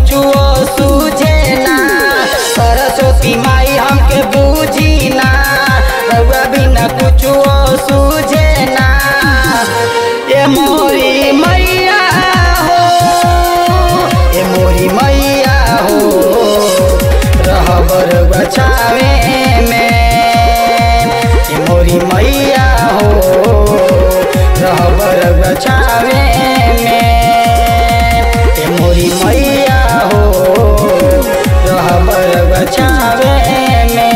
कुछो सूझे ना सरस्वती माई हमके बूझी ना रउआ बिना कुछो सूझे ना ये मोरी मैया हो ये मोरी मैया हो रहबर बचावे में ये मोरी मैया हो रहबर बचावे में ये मोरी मैया हो रहबर बचावे में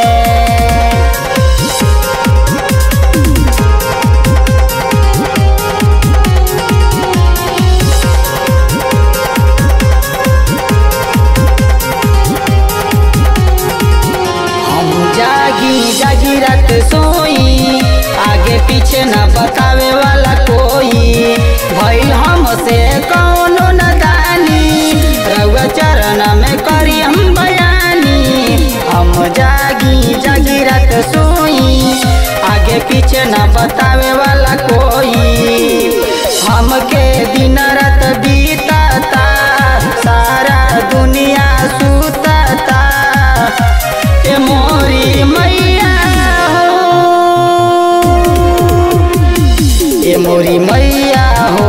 हम जागी जागी रात सोई आगे पीछे न बतावे वाला कोई भइल हमसे कौनो न दानी रउआ चरण में करी हम बयानी हम जागी जागी रात सोई आगे पीछे न बतावे वाला कोई हमके दिन रात बीतता सारा दुनिया सुतता ए मोरी मैया हो ए मोरी मैया हो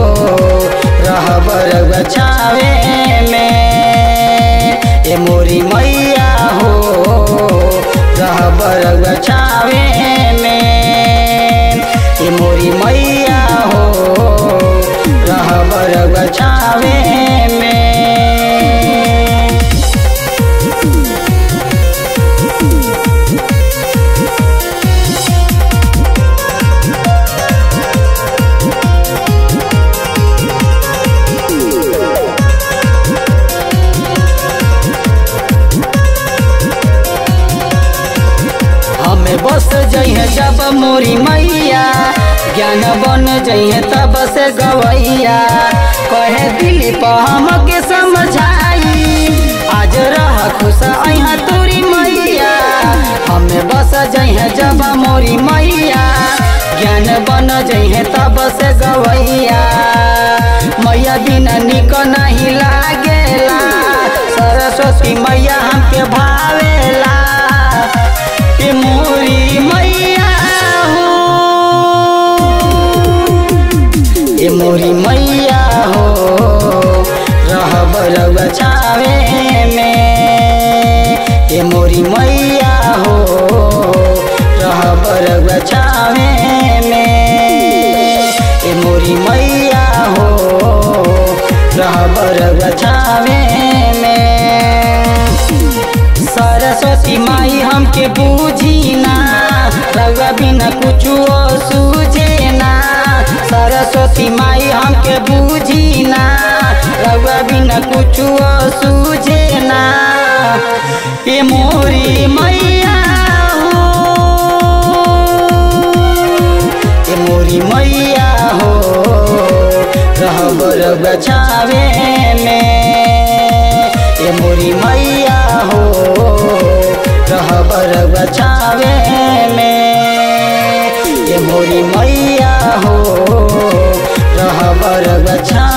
रहबर बचावे में ए मोरी मैया हो रहबर बचावे में ए मोरी मैया हो रहबर बचावे में हमें बस जइहे जब मोरी मैया ज्ञान बन जइहे तब से गवैया कहे दिली पर हमके समझाई आज रह खुश अहा तोरी मैया हमें बस जइहे जब मोरी मैया ज्ञान बन जइहे तब से गवैया मैया बिना निक नहीं लागेला सरस्वती मैया हमके भावेला ए मोरी मैया हो ए मोरी मैया हो रहबर बचावे में ए मोरी मैया हो रहबर बचावे में ए मोरी मैया हो रहबर बचावे में सरस्वती माई हमके बूझी ना रउआ बिना कुछो सूझे ना सरस्वती माई हमके बूझी ना रउआ बिना कुछो सूझे ना ए मोरी मैया हो ए मोरी मैया हो रहबर बचावे में ए मोरी मैया हो रहबर बचावे में ए मोरी मैया हो रहबर बचा